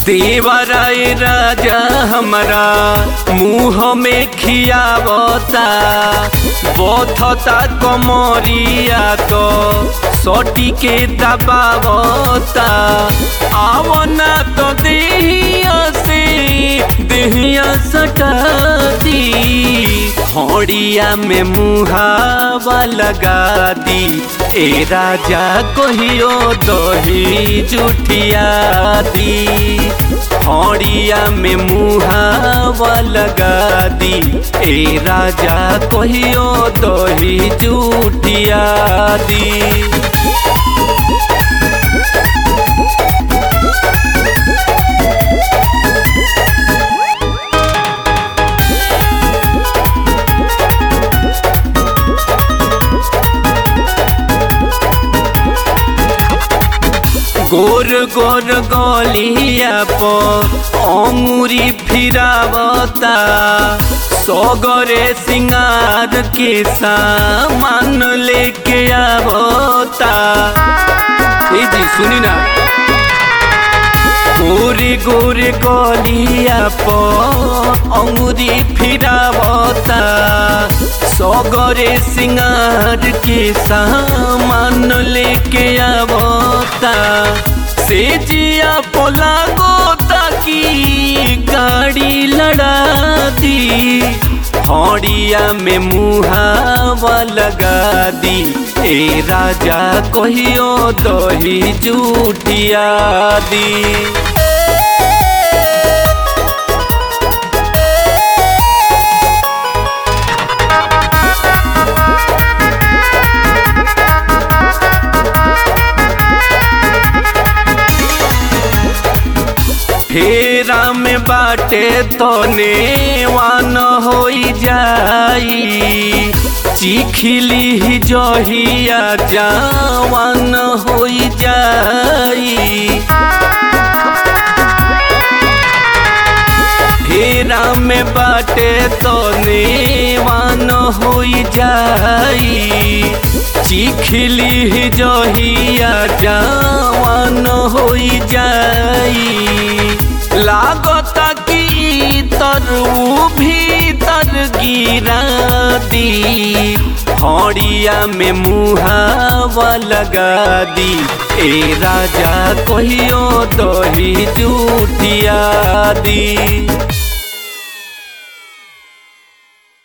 देवराय राजा हमरा मुँह में खियावता बथता कमरिया तो सटी के दबावता आवना तो देहिया से देहिया सटाती हौड़िया में मुहावा लगा दी ए राजा कहियो दही जुठिया दी हौड़िया में मुहावा लगा दी ए राजा कहियो दही जुठिया दी गोर गोर गलिया पर अमुरी फिरावता सगरे सिंगार के सामान लेके आवता ए जी सुनी ना गोरे गोरे गलिया पर अमुरी फिरावता सगरे सिंगार के सामान लेके आवता से जिया पोला गोता की गाड़ी लड़ा दी हौड़िया में मुहावा लगा दी ए राजा कहियो दही जूठिया दी फेरा में बाटे तो नेवान हो जाई चिखिली जहिया जवान हो जाई फेरा में बाटे तो नेवान हो जाई चिखिली जहिया जवान हो जाई लागता की तरु भीतर गिरा दी हौड़िया में मुहावा लगा दी ए राजा कहियो दही जूठिया दी